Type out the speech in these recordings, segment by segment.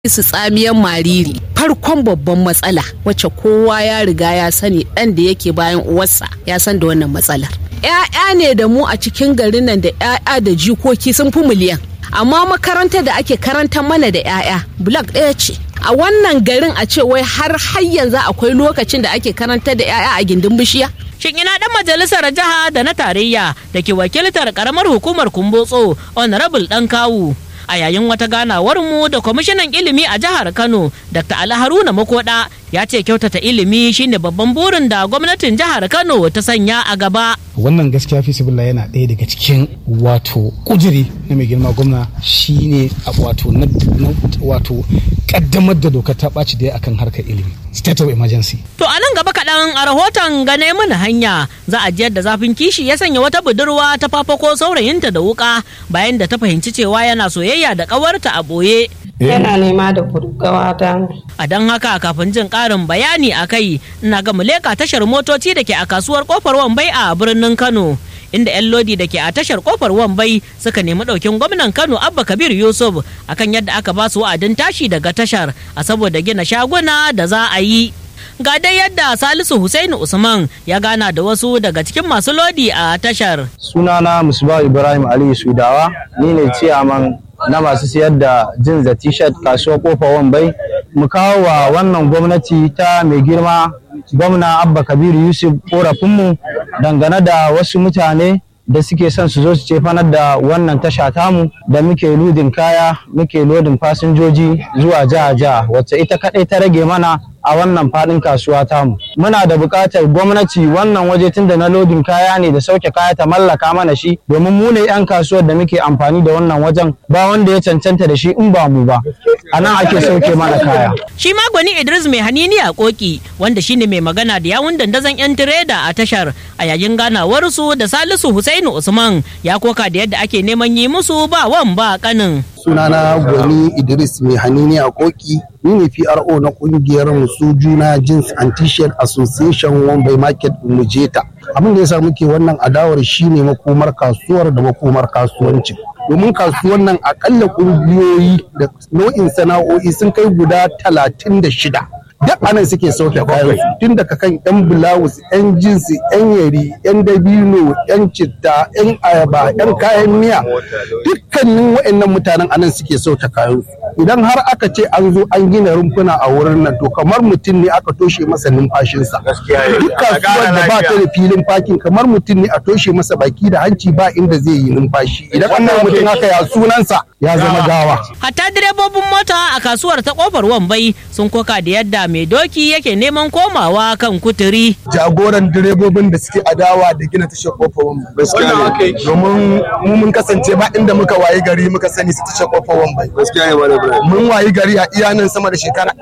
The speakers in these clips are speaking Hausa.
su tsamiyan mariri farkon babban matsala wacce kowa ya riga ya sani ɗan da yake bayan uwarsa ya san da wannan matsalar ‘ya'ya ne da mu a cikin garin nan da ‘ya'ya da jikoki sun fi miliyan amma makarantar da ake karantar mana da ‘ya'ya blok ɗaya ce a wannan garin a ce wai har har yanzu akwai lokacin da ake karantar da ‘ya'ya a gindin bishiya Shin ina dan majalisar jiha da na tarayya da ke wakiltar karamar hukumar Kumbotso Honorable Dan Kawu a yayin wata ganawar mu da kwamishinan ilimi a jihar Kano Dr. Ali Haruna Makoda ya ce kyautata ilimi shine babban burin da gwamnatin jihar Kano ta sanya a gaba. wannan gaskiya fi sibilla yana ɗaya daga cikin wato kujiri na mai girma gwamna shine a wato na wato kaddamar da dokar ta ɓaci da akan harkar ilimi state of emergency To a nan gaba kaɗan a rahoton gane mana hanya za a jiyar da zafin kishi ya sanya wata budurwa ta fafako saurayinta da wuka bayan da ta fahimci cewa yana soyayya da ƙawarta a ɓoye. yana nema da gurgawa ta A don haka kafin jin ƙarin bayani a kai ina ga muleka tashar motoci da ke a kasuwar kofar Wambai a birnin Kano. Inda 'yan lodi da ke a tashar kofar Wambai suka nemi ɗaukin gwamnan Kano Abba Kabir Yusuf akan yadda aka ba su wa'adin tashi daga tashar a saboda gina shaguna da za a yi. Ga dai yadda Salisu Hussaini Usman ya gana da wasu daga cikin masu lodi a tashar. sunana musba ibrahim aliyu sudawa ni ne ciyaman na masu siyar da jins da t-shirt kasuwar kofa wambai mu kawo wa wannan gwamnati ta mai girma gwamna abba kabiru yusuf korafinmu dangane da wasu mutane da suke son su zo su cefanar da wannan tasha tamu da muke ludin kaya muke lodin fasinjoji zuwa jiha-jiha wacce ita kaɗai ta rage mana a wannan faɗin kasuwa tamu. Muna da buƙatar gwamnati wannan waje tun da na lodin kaya ne da sauke kaya ta mallaka mana shi domin mu ne 'yan kasuwar da muke amfani da wannan wajen ba wanda ya cancanta da shi in ba mu ba. A nan ake sauke mana kaya. Shi ma gwani Idris mai hanini a koki wanda shine mai magana da yawun dandazon 'yan tireda a tashar a yayin ganawarsu da Salisu Husainu Usman ya koka da yadda ake neman yi musu ba wan ba kanin. sunana gwani idris mai hanini a koki ni ne pro na kungiyar musu juna jeans and t-shirt association wambai market mujeta abin da ya sa muke wannan adawar shine makomar kasuwar da makomar kasuwancin domin kasuwar nan akalla kungiyoyi da nau'in sana'o'i sun kai guda talatin da shida duk anan suke sauke kayan su tun daga kan yan bulawus yan jinsi yan yari yan dabino yan citta yan ayaba yan kayan miya dukkanin wa'annan mutanen anan suke sauke kayan su idan har aka ce an zo an gina rumfuna a wurin nan to kamar mutum ne aka toshe masa numfashinsa duk kasuwar da ba ta da filin fakin kamar mutum ne a toshe masa baki da hanci ba inda zai yi numfashi idan wannan mutum haka ya sunansa ya zama gawa Hatta direbobin mota a kasuwar ta kofar Wambai sun koka da yadda mai doki yake neman komawa kan kuturi. jagoran direbobin da suke adawa da gina tashar kofar wambai gaskiya ne domin mu mun kasance ba inda muka wayi gari muka sani su tashar kofar wambai gaskiya ne malam ibrahim mun wayi gari a iya nan sama da shekara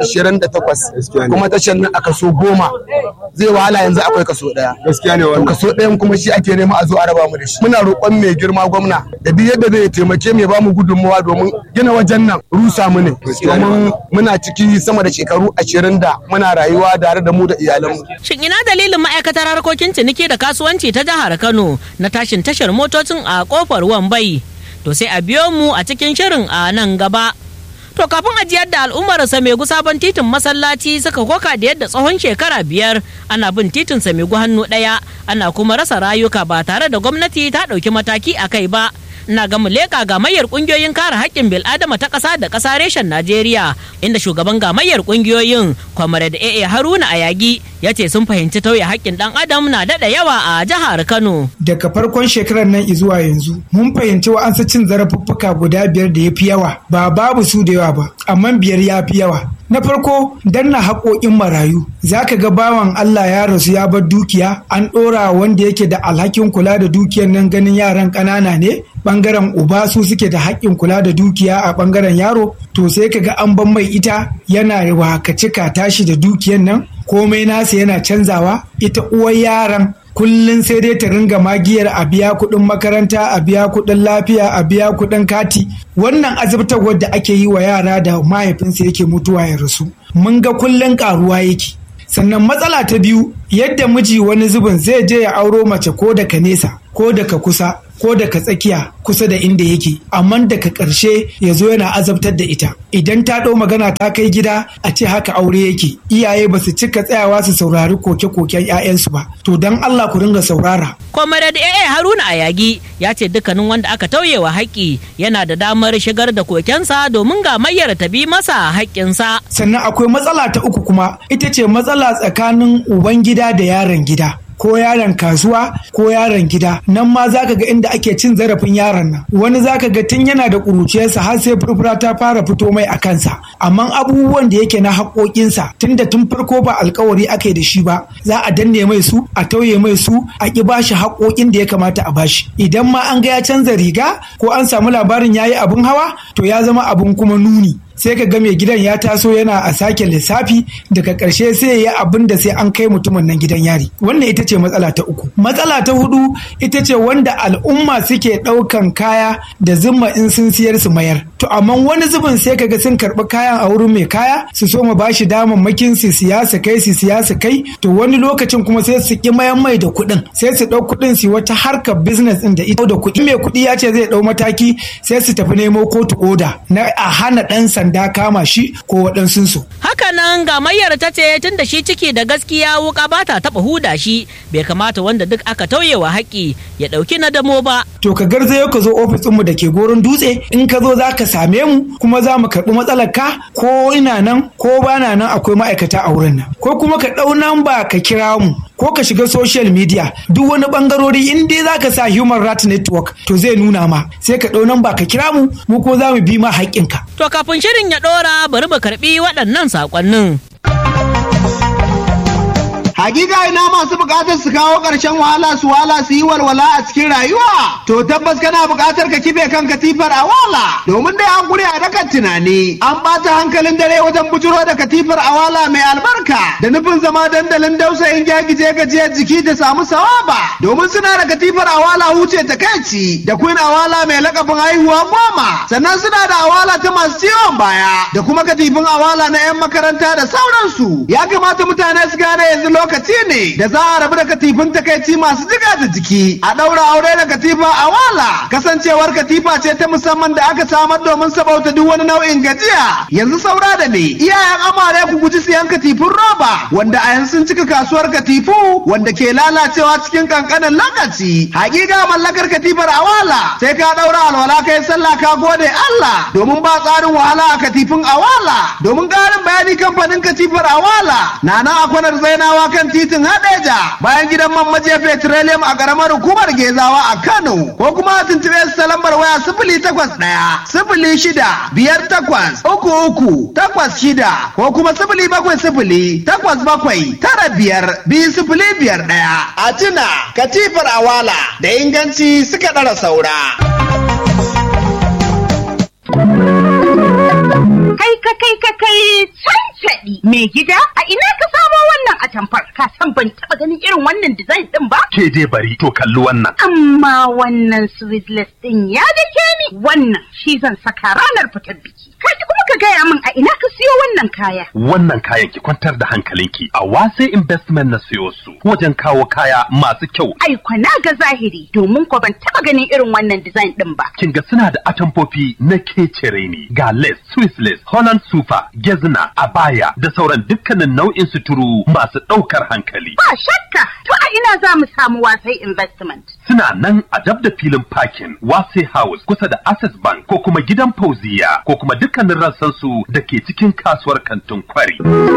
28 kuma tashar nan a kaso goma zai wahala yanzu akwai kaso daya gaskiya ne wannan kaso dayan kuma shi ake nema a zo a raba mu da shi muna roƙon mai girma gwamna da duk yadda zai taimake mu ya ba mu gudunmawa domin gina wajen nan rusa mu ne domin muna ciki sama da shekaru 20 da muna rayuwa tare da mu da iyalanmu Shin ina dalilin ma'aikatar harkokin ciniki da kasuwanci ta jihar Kano na tashin tashar motocin a kofar Wambai? To sai a biyo mu a cikin shirin a nan gaba. To kafin ajiyar da al'ummar Samegu sabon titin masallaci suka koka da yadda tsawon shekara biyar ana bin titin Samegu hannu ɗaya ana kuma rasa rayuka ba tare da gwamnati ta ɗauki mataki a kai ba. Ina ga muleka gamayyar kungiyoyin kare haƙƙin bil'adama ta ƙasa da ƙasa reshen Najeriya inda shugaban gamayyar kungiyoyin Comrade AA Haruna Ayagi ya ce sun fahimci tauye haƙƙin ɗan adam na daɗa yawa a jihar Kano. daga farkon shekarar nan zuwa yanzu mun fahimci wa'ansu cin zarafuffuka guda biyar da ya fi yawa ba babu su da yawa ba amma biyar ya fi yawa na farko danna haƙoƙin marayu za ka ga bawan Allah ya rasu ya bar dukiya an ɗora wanda yake da alhakin kula da dukiyar nan ganin yaran ƙanana ne ɓangaren uba su suke da haƙƙin kula da dukiya a ɓangaren yaro to sai ka ga an ban mai ita yana wakacika tashi da dukiyar nan komai nasa yana canzawa ita uwar yaran kullum sai dai ta ringa magiyar a biya kuɗin makaranta a biya kuɗin lafiya a biya kuɗin kati wannan azabtarwar da ake yi wa yara da mahaifinsa yake mutuwa ya rasu mun ga kullum ƙaruwa yake sannan matsala ta biyu yadda miji wani zubin zai je ya auro mace ko daga nesa ko daga kusa ko daga tsakiya kusa da inda yake amma daga ƙarshe ya zo yana azabtar da ita idan ta ɗau magana ta kai gida a ce haka aure yake iyaye ba su cika tsayawa su saurari koke-koken 'ya'yansu ba to don Allah ku ringa saurara Comrade AA Haruna Ayagi ya ce dukkanin wanda aka tauyewa haƙƙi yana da damar shigar da kokensa domin ga mayyar ta bi masa haƙƙinsa. sannan akwai matsala ta uku kuma ita ce matsala tsakanin uban gida da yaron gida ko yaron kasuwa ko yaron gida nan ma zaka ga inda ake cin zarafin yaron nan wani zaka ga tun yana da ƙuruciyarsa har sai furfura ta fara fito mai a kansa amma abubuwan da yake na haƙoƙinsa tun da tun farko ba alkawari ake da shi ba za a danne mai su a tauye mai su a ƙi bashi haƙoƙin da ya kamata a bashi idan ma an ga ya canza riga ko an samu labarin yayi abin hawa to ya zama abin kuma nuni sai ka ga mai gidan ya taso yana a sake lissafi daga ƙarshe sai ya yi abin da sai an kai mutumin nan gidan yari wannan ita ce matsala ta uku matsala ta hudu ita ce wanda al'umma suke ɗaukan kaya da zimma in sun siyar su mayar to amma wani zubin sai ka ga sun karɓi kayan a wurin mai kaya su so ma bashi damammakin su siya su kai su siya su kai to wani lokacin kuma sai su ƙi mayan mai da kuɗin sai su ɗau kuɗin su wata harkar business ɗin da ita da kuɗi mai kuɗi ya ce zai ɗau mataki sai su tafi nemo kotu oda na a hana ɗan sanda sanda kama shi ko waɗansu su. Hakanan gamayyar ta ce tun da shi ciki da gaskiya wuka ba ta taɓa huda shi bai kamata wanda duk aka tauyewa haƙƙi ya ɗauki na damo ba. To ka garzayo ka zo ofis ɗinmu da ke goron dutse in ka zo za ka same mu kuma za mu karɓi matsalar ka ko ina nan ko ba na nan akwai ma'aikata a wurin nan ko kuma ka ɗau namba ka kira mu ko ka shiga social media duk wani bangarori in dai za ka sa human rights network to zai nuna ma sai ka ɗau namba ka kira mu mu ko za mu bi ma haƙƙinka. To kafin shirin ya ɗora bari mu karɓi waɗannan saƙonnin. Hakika ina masu bukatar su kawo ƙarshen wahala su wala su yi walwala a cikin rayuwa. To tabbas kana bukatar ka kife kan katifar a wala. Domin dai an gure a dakan tunani. An ɓata hankalin dare wajen bujuro da katifar a wala mai albarka. Da nufin zama dandalin dausayin gyagije gajiyar jiki da samu sawaba. Domin suna da katifar a wala huce ta kaici. Da queen awala mai lakabin haihuwa goma. Sannan suna da awala ta masu ciwon baya. Da kuma katifin awala na 'yan makaranta da sauransu. Ya kamata mutane su gane yanzu lokacin lokaci ne da za a rabu da katifin takaici masu jiga da jiki a ɗaura aure da katifa a wala kasancewar katifa ce ta musamman da aka samar domin sabauta duk wani nau'in gajiya yanzu saura da me iyayen amare ku guji siyan katifin roba wanda a yanzu sun cika kasuwar katifu wanda ke lalacewa cikin kankanin lokaci hakika mallakar katifar a wala sai ka ɗaura alwala kai sallah ka gode Allah domin ba tsarin wahala a katifin awala domin ƙarin bayani kamfanin katifar awala na nan a kwanar zainawa kan titin Hadeja bayan gidan man maje petroleum a karamar hukumar Gezawa a Kano ko kuma a tuntube su ta lambar waya sifili takwas ɗaya sifili shida biyar takwas uku uku takwas shida ko kuma sifili bakwai sifili takwas bakwai tara biyar biyu sifili biyar ɗaya. A tuna katifar awala da inganci suka ɗara saura. Kai ka kai ka kai cancaɗi mai gida a ina ka samo wannan atamfar ka san ban taɓa ganin irin wannan design ɗin ba? Ke dai bari to kalli wannan. Amma wannan sweetless ɗin ya dake ni wannan shi zan saka ranar fitar biki. Ka kuma ka gaya min a ina ka siyo wannan kaya. Wannan kayan ki kwantar da hankalinki a wase investment na siyo su wajen kawo kaya masu kyau. Ai kwana ga zahiri domin ko ban taɓa ganin irin wannan design ɗin ba. Kin ga suna da atamfofi na kecere ne ga lace, Swiss lace, Holland super, gezna, abaya da sauran dukkanin nau'in suturu masu ɗaukar hankali. Ba shakka to a ina za mu samu wasai investment. Suna nan a dab da filin parking Wase House kusa da Access Bank ko kuma gidan Fauziya ko kuma dukkanin rassan su da ke cikin kasuwar kantin kwari.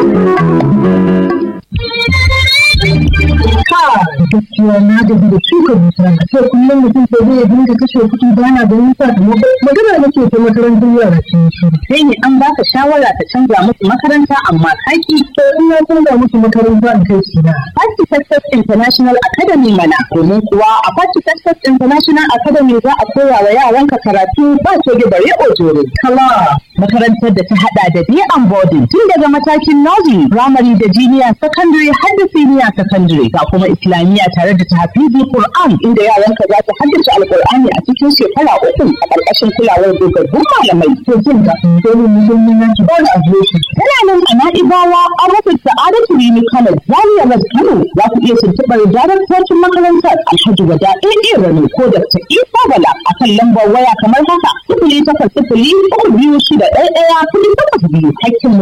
gaskiya na gaji da shuka dusa a ce kullum mutum sai zai dinga kashe kuɗi ba na ganin sakamako magana nake ta makarantar yara sun shi sai ne an baka shawara ta canza musu makaranta amma kaki to in na canza musu makaranta in kai su na Party Success International Academy mana domin kuwa a Party Success International Academy za a koya wa yaranka karatu ba ce bare ojore kala makarantar da ta hada da day and boarding tun daga matakin nursery primary da junior secondary har da senior secondary ga kuma islamiyya tare da tahfizi Qur'an inda yaranka za su haddace alqur'ani a cikin shekara uku a ƙarƙashin kulawar dogaggun malamai to jin ga dole mu je mun yanki ba a zuwa tana nan a na'ibawa a rufin sa'adatu rini college zaria road kano za ku iya tuntuɓar daraktocin makarantar alhaji wada ɗaya rani ko dr isa bala a kan lambar waya kamar haka sifili takwas sifili uku biyu shida ɗaya ɗaya kuɗi takwas biyu hakkin